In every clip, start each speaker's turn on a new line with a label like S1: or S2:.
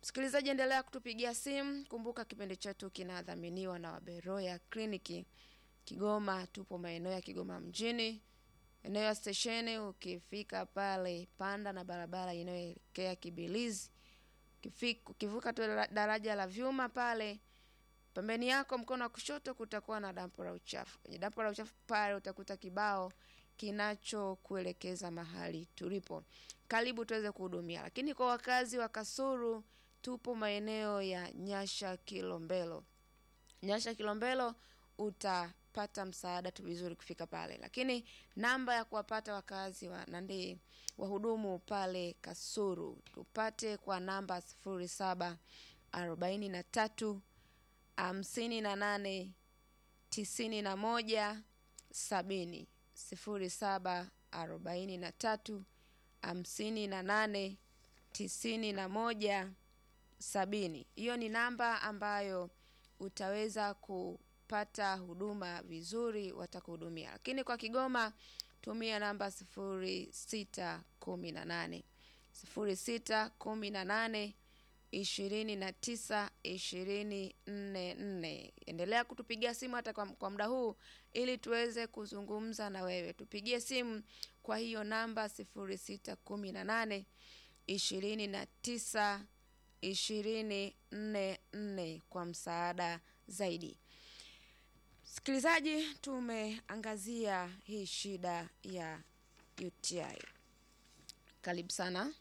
S1: Msikilizaji, endelea kutupigia simu. Kumbuka kipindi chetu kinadhaminiwa na Waberoya Kliniki Kigoma. Tupo maeneo ya Kigoma mjini, eneo ya stesheni. Ukifika pale, panda na barabara inayoelekea Kibilizi. Ukifika- Ukivuka tu la- daraja la vyuma pale, pembeni yako mkono wa kushoto kutakuwa na dampo la uchafu. Kwenye dampo la uchafu pale utakuta kibao kinachokuelekeza mahali tulipo. Karibu tuweze kuhudumia. Lakini kwa wakazi wa Kasuru, tupo maeneo ya Nyasha Kilombero. Nyasha Kilombero utapata msaada tu vizuri kufika pale, lakini namba ya kuwapata wakazi wa nandi wahudumu pale Kasuru tupate kwa namba sifuri saba arobaini na tatu hamsini na nane tisini na moja sabini sifuri saba arobaini na tatu hamsini na nane tisini na moja sabini. Hiyo ni namba ambayo utaweza kupata huduma vizuri, watakuhudumia. Lakini kwa Kigoma tumia namba sifuri sita kumi na nane sifuri sita kumi na nane ishirini na tisa ishirini nne nne. Endelea kutupigia simu hata kwa, kwa muda huu ili tuweze kuzungumza na wewe. Tupigie simu kwa hiyo namba sifuri sita kumi na nane ishirini na tisa ishirini nne nne kwa msaada zaidi. Msikilizaji, tumeangazia hii shida ya UTI. Karibu sana.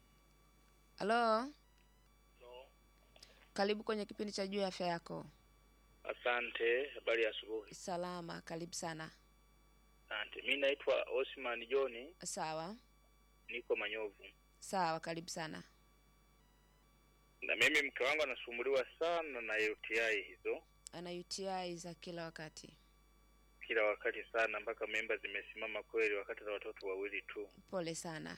S1: Halo,
S2: No.
S1: karibu kwenye kipindi cha juu ya afya yako.
S2: Asante, habari ya asubuhi.
S1: Salama, karibu sana.
S2: Asante, mi naitwa Osman John,
S1: Sawa
S2: niko Manyovu,
S1: sawa, karibu sana.
S2: na mimi mke wangu anasumbuliwa sana na UTI hizo
S1: Ana UTI za kila wakati.
S2: kila wakati sana, mpaka memba zimesimama kweli, wakati za watoto wawili tu.
S1: Pole sana.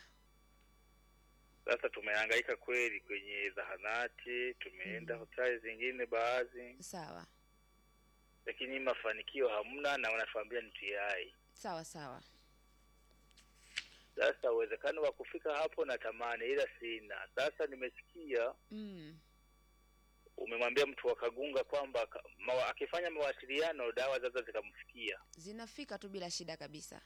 S2: Sasa tumehangaika kweli kwenye zahanati, tumeenda
S1: Mhm.
S2: hospitali zingine baadhi,
S1: Sawa
S2: lakini mafanikio hamna, na wanatuambia ni UTI.
S1: sawa sawa.
S2: Sasa uwezekano wa kufika hapo natamani, ila sina. Sasa nimesikia
S1: Mm.
S2: umemwambia mtu wa Kagunga kwamba ka- mawa, akifanya mawasiliano dawa sasa zikamfikia.
S1: Zinafika tu bila shida kabisa.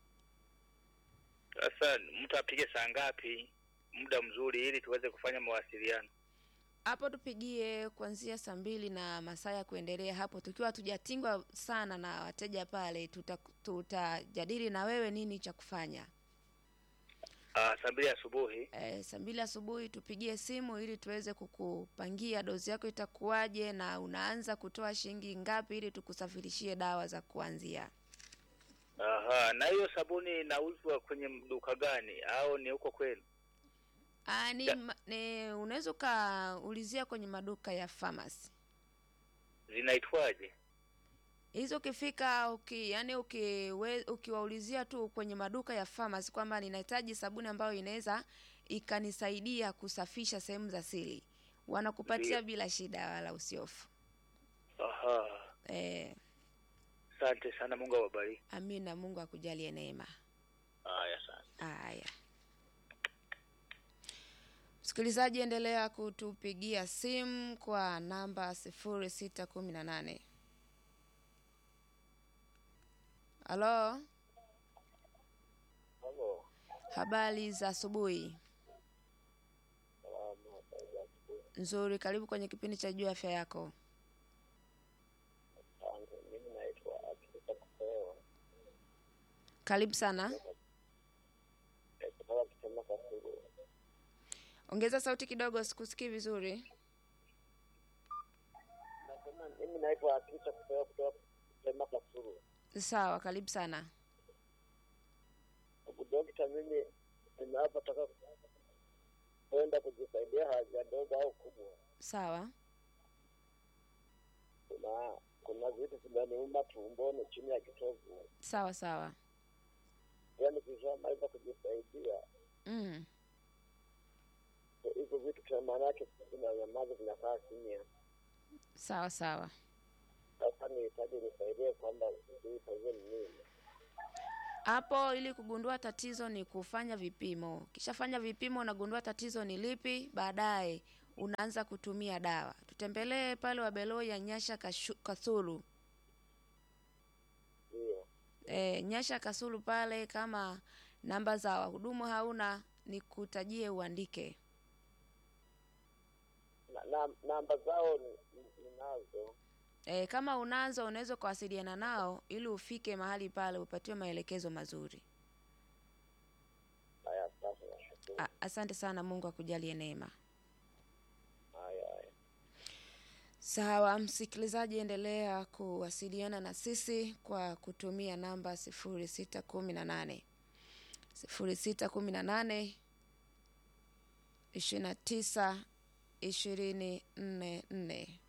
S2: Sasa mtu apige saa ngapi, muda mzuri, ili tuweze kufanya mawasiliano?
S1: Hapo tupigie kuanzia saa mbili na masaa ya kuendelea hapo, tukiwa tujatingwa sana na wateja pale, tuta- tutajadili na wewe nini cha kufanya.
S2: Ah, saa mbili asubuhi.
S1: E, saa mbili asubuhi tupigie simu ili tuweze kukupangia dozi yako itakuwaje na unaanza kutoa shilingi ngapi ili tukusafirishie dawa za kuanzia.
S2: Aha, na hiyo sabuni inauzwa kwenye duka gani, au ni huko kwenu?
S1: Ah, ni,
S2: Ya.
S1: ma- ni unaweza ukaulizia kwenye maduka ya pharmacy.
S2: Zinaitwaje?
S1: hizo ukifika uki, yani ukiwe, ukiwaulizia tu kwenye maduka ya pharmacy kwamba ninahitaji sabuni ambayo inaweza ikanisaidia kusafisha sehemu za siri, wanakupatia
S2: Ndiyo.
S1: bila shida wala usiofu.
S2: Aha,
S1: Eh,
S2: asante sana, Mungu awabariki.
S1: amina. Mungu akujalie neema.
S2: Haya, asante.
S1: Haya, msikilizaji, endelea kutupigia simu kwa namba sifuri sita kumi na nane. Halo,
S2: Halo.
S1: habari za asubuhi. Nzuri, karibu kwenye kipindi cha juu ya afya yako.
S2: Mimi naitwa Akisa Kupewa
S1: Karibu sana,
S2: kutoka Kitema Kasulu.
S1: ongeza sauti kidogo, sikusikii vizuri.
S2: Nasema mimi naitwa Akisa Kupewa kutoka Kitema Kasulu.
S1: Sawa, karibu sana.
S2: Ndugu dokta, mimi ninapotaka kwenda kujisaidia haja ndogo au kubwa,
S1: Sawa,
S2: kuna kuna vitu vinaniuma tumboni chini ya kitovu,
S1: sawa sawa.
S2: yaani kishamaliza kujisaidia
S1: Mm.
S2: hivyo vitu kwa maana yake vinanyamaza, vinakaa kimya.
S1: Sawa sawa.
S2: Sasa nihitaji nisaidie kwamba sijui tatizo ni nini.
S1: Hapo ili kugundua tatizo ni kufanya vipimo. Ukishafanya vipimo unagundua tatizo ni lipi, baadaye unaanza kutumia dawa. Tutembelee pale Wabeloya Nyasha Kashu- Kasulu.
S3: Ndio.
S1: E, Nyasha Kasulu pale, kama namba za wahudumu hauna, nikutajie uandike.
S3: Na, na, namba zao ni- ni- ninazo.
S1: E, kama unazo unaweza ukawasiliana nao ili ufike mahali pale upatiwe maelekezo mazuri.
S3: Haya, asante nashukuru.
S1: A, asante sana, Mungu akujalie neema.
S3: Haya, haya.
S1: Sawa, msikilizaji, endelea kuwasiliana na sisi kwa kutumia namba sifuri sita kumi na nane sifuri sita kumi na nane ishirini na tisa ishirini nne nne.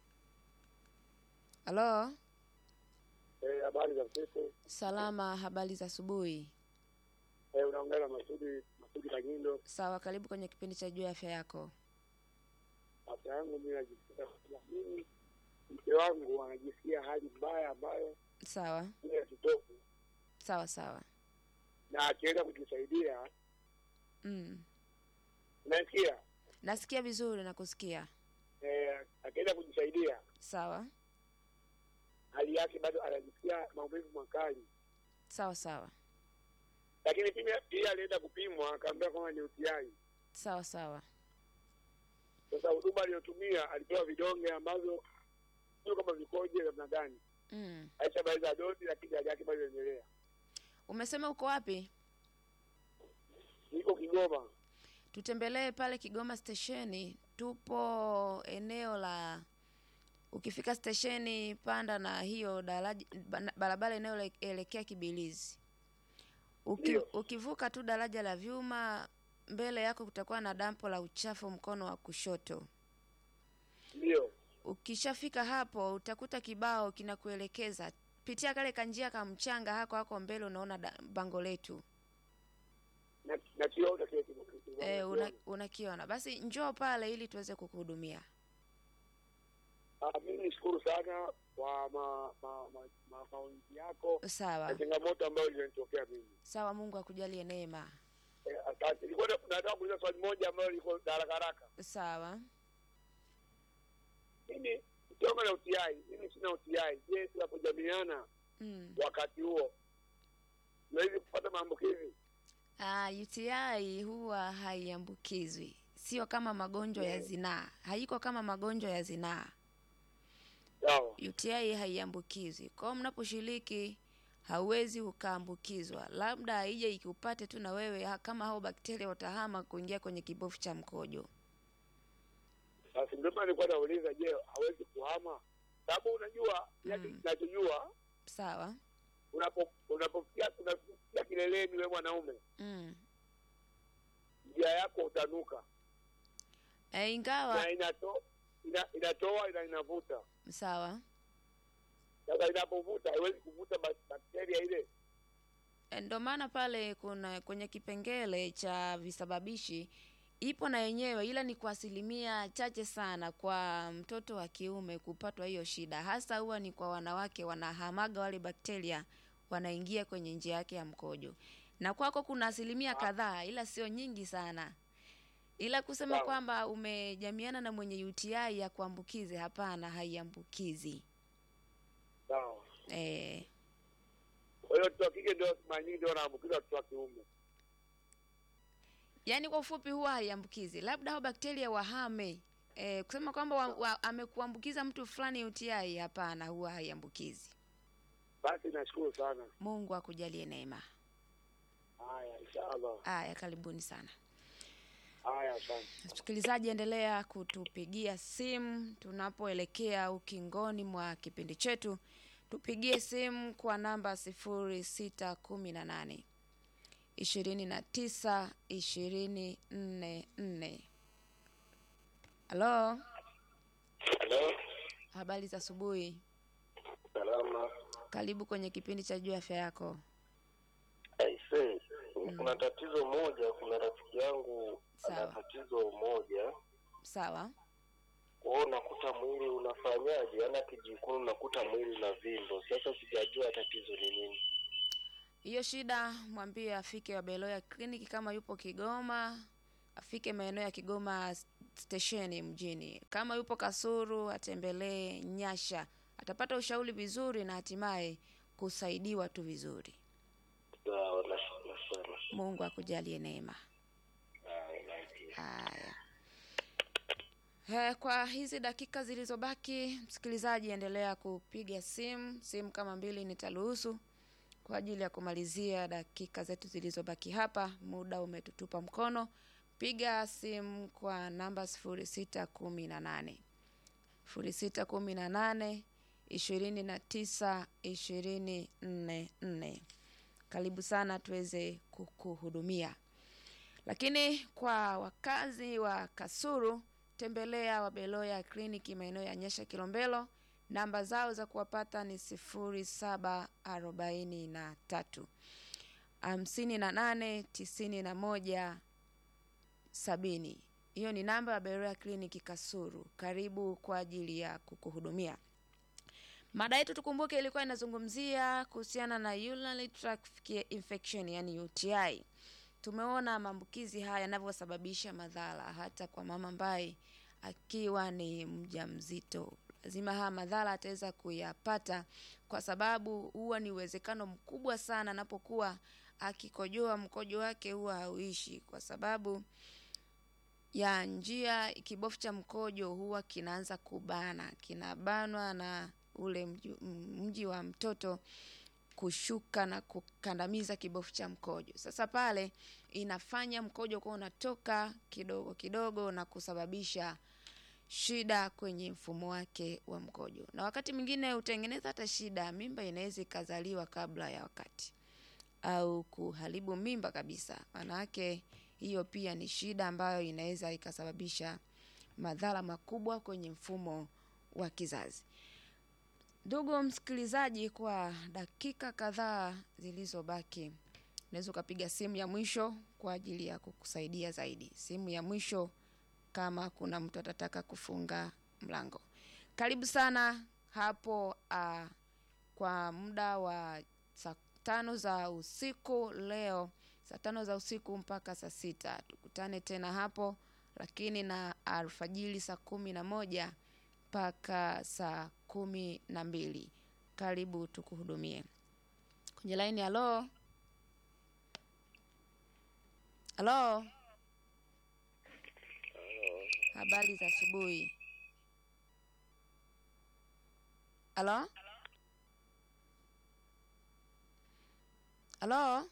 S1: Halo,
S3: Eh, habari za usiku.
S1: salama, habari za asubuhi.
S3: Eh, unaongea na Masudi Masudi Kagindo.
S1: Sawa, karibu kwenye kipindi cha juu ya afya yako.
S3: Afya yangu mimi najisikia kwamba mimi mke wangu anajisikia hali mbaya ambayo
S1: Sawa
S3: ile ya kitofu
S1: sawa sawa.
S3: na akienda kujisaidia
S1: Mm.
S3: unasikia
S1: Nasikia vizuri na kusikia.
S3: eh, akienda kujisaidia
S1: Sawa
S3: hali yake bado anajisikia maumivu makali,
S1: sawa sawa
S3: lakini pia pia alienda kupimwa akaambiwa kwamba ni UTI.
S1: sawa sawa.
S3: Sasa huduma aliyotumia alipewa vidonge ambavyo sio kama vikoje namna gani,
S1: Mm.
S3: aishamaliza dozi, lakini hali yake bado inaendelea.
S1: Umesema uko wapi?
S3: Niko Kigoma.
S1: Tutembelee pale Kigoma stesheni. Tupo eneo la ukifika stesheni, panda na hiyo daraja ba- barabara inayoelekea Kibilizi. Uki,
S3: Ndio.
S1: ukivuka tu daraja la vyuma, mbele yako kutakuwa na dampo la uchafu mkono wa kushoto.
S3: Ndio,
S1: Ukishafika hapo utakuta kibao kinakuelekeza pitia kale kanjia ka mchanga hako hako mbele, unaona da- bango letu
S3: na nakiona kile kitu- kitu-
S1: e, una,
S3: nakiona.
S1: unakiona. Basi njoo pale ili tuweze kukuhudumia.
S3: Ah, mimi nishukuru sana kwa ma, ma, ma, ma, maonzi yako
S1: Sawa
S3: na changamoto ambayo ilinitokea mimi.
S1: sawa, Mungu akujalie neema.
S3: Eh, Asante. Nilikuwa na- nataka kuuliza swali moja ambayo liko la haraka haraka.
S1: Sawa
S3: Mimi kitonga na UTI, mimi sina UTI. Je, tunapojamiana
S1: mm.
S3: wakati huo nawezi kupata maambukizi?
S1: Ah, UTI huwa haiambukizwi, sio kama magonjwa ya
S3: Mm.
S1: zinaa, haiko kama magonjwa ya zinaa.
S3: Sawa.
S1: UTI haiambukizwi. Kwa hiyo mnaposhiriki hauwezi ukaambukizwa, labda ije ikupate tu na wewe, ha- kama hao bakteria watahama kuingia kwenye kibofu cha mkojo.
S3: Sasa ndio maana nilikuwa nauliza, je, hawezi kuhama? Sababu unajua yake
S1: Mm.
S3: ninachojua
S1: Sawa
S3: unapo unapofikia unafikia kileleni wewe mwanaume,
S1: mm.
S3: njia yako utanuka
S1: E, ingawa
S3: na inato, ina, inatoa na inavuta.
S1: sawa
S3: Sasa inapovuta haiwezi kuvuta bak- bakteria ile.
S1: E, ndo maana pale kuna kwenye kipengele cha visababishi ipo na yenyewe, ila ni kwa asilimia chache sana kwa mtoto wa kiume kupatwa hiyo shida, hasa huwa ni kwa wanawake, wanahamaga wale bakteria wanaingia kwenye njia yake ya mkojo, na kwako kuna asilimia kadhaa, ila sio nyingi sana. Ila kusema
S3: Sawa.
S1: kwamba umejamiana na mwenye UTI ya kuambukizi, hapana, haiambukizi.
S3: Sawa.
S1: Eh,
S3: Kwa hiyo watoto wa kike ndio mara nyingi ndio wanaambukiza watoto wa kiume.
S1: yaani kwa ufupi huwa haiambukizi, labda hao bakteria wahame. E, kusema kwamba wa, wa, amekuambukiza mtu fulani UTI, hapana, huwa haiambukizi.
S3: Basi nashukuru sana.
S1: Mungu akujalie neema.
S3: Haya, inshallah.
S1: Haya, karibuni sana
S3: Haya, asante.
S1: msikilizaji, endelea kutupigia simu tunapoelekea ukingoni mwa kipindi chetu. Tupigie simu kwa namba sifuri sita kumi na nane ishirini na tisa ishirini nne nne. Halo,
S3: Halo.
S1: habari za asubuhi.
S3: Salama.
S1: Karibu kwenye kipindi cha juu ya afya yako.
S4: Aise, kuna tatizo moja. Kuna rafiki yangu ana
S1: Sawa.
S4: tatizo moja,
S1: Sawa,
S4: kwa hiyo unakuta mwili unafanyaje, ana kijikunu, unakuta mwili una vimbo. Sasa sijajua tatizo ni nini.
S1: hiyo shida mwambie afike Wabeloya kliniki kama yupo Kigoma, afike maeneo ya Kigoma stesheni mjini. Kama yupo Kasuru, atembelee Nyasha, atapata ushauri vizuri na hatimaye kusaidiwa tu vizuri.
S4: Sawa, nashukuru sana.
S1: Mungu akujalie neema.
S4: Haya, naipia.
S1: Haya. Eh, Kwa hizi dakika zilizobaki, msikilizaji, endelea kupiga simu. Simu kama mbili nitaruhusu kwa ajili ya kumalizia dakika zetu zilizobaki hapa. Muda umetutupa mkono. Piga simu kwa namba sifuri sita kumi na nane sifuri sita kumi na nane ishirini na tisa ishirini nne nne. Karibu sana tuweze kukuhudumia. Lakini kwa wakazi wa Kasuru, tembelea Wabeloya kliniki maeneo ya Nyesha Kilombero. Namba zao za kuwapata ni sifuri saba arobaini na tatu hamsini na nane tisini na moja sabini. Hiyo ni namba ya Beroya kliniki Kasuru. Karibu kwa ajili ya kukuhudumia. Mada yetu tukumbuke, ilikuwa inazungumzia kuhusiana na urinary tract infection, yani UTI. Tumeona maambukizi haya yanavyosababisha madhara hata kwa mama ambaye akiwa ni mjamzito. Lazima haya madhara ataweza kuyapata, kwa sababu huwa ni uwezekano mkubwa sana anapokuwa akikojoa, mkojo wake huwa hauishi, kwa sababu ya njia kibofu cha mkojo huwa kinaanza kubana, kinabanwa na ule mji, mji wa mtoto kushuka na kukandamiza kibofu cha mkojo. Sasa pale inafanya mkojo kuwa unatoka kidogo kidogo na kusababisha shida kwenye mfumo wake wa mkojo, na wakati mwingine hutengeneza hata shida, mimba inaweza ikazaliwa kabla ya wakati au kuharibu mimba kabisa. Maanake hiyo pia ni shida ambayo inaweza ikasababisha madhara makubwa kwenye mfumo wa kizazi. Ndugu msikilizaji, kwa dakika kadhaa zilizobaki, unaweza ukapiga simu ya mwisho kwa ajili ya kukusaidia zaidi. Simu ya mwisho kama kuna mtu atataka kufunga mlango. Karibu sana hapo uh, kwa muda wa saa tano za usiku leo, saa tano za usiku mpaka saa sita tukutane tena hapo, lakini na alfajiri saa kumi na moja mpaka saa kumi na mbili. Karibu tukuhudumie kwenye laini. Halo, halo, habari za asubuhi. Halo, halo,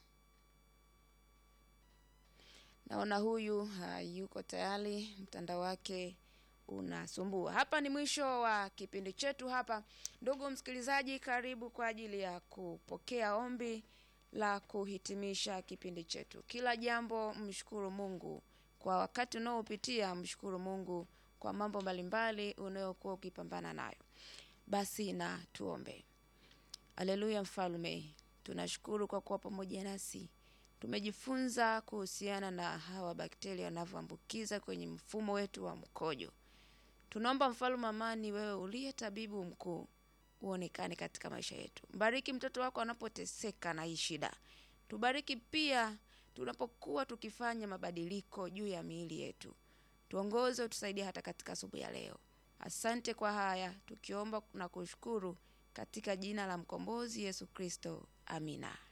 S1: naona huyu hayuko tayari, mtandao wake unasumbua. Hapa ni mwisho wa kipindi chetu hapa. Ndugu msikilizaji, karibu kwa ajili ya kupokea ombi la kuhitimisha kipindi chetu. Kila jambo mshukuru Mungu kwa wakati unaopitia, mshukuru Mungu kwa mambo mbalimbali unayokuwa ukipambana nayo. Basi na tuombe. Haleluya, Mfalme, tunashukuru kwa kuwa pamoja nasi. Tumejifunza kuhusiana na hawa bakteria wanavyoambukiza kwenye mfumo wetu wa mkojo. Tunaomba mfalme amani, wewe uliye tabibu mkuu, uonekane katika maisha yetu. Mbariki mtoto wako anapoteseka na hii shida. Tubariki pia tunapokuwa tukifanya mabadiliko juu ya miili yetu. Tuongoze, utusaidie hata katika asubuhi ya leo. Asante kwa haya tukiomba na kushukuru katika jina la mkombozi Yesu Kristo, amina.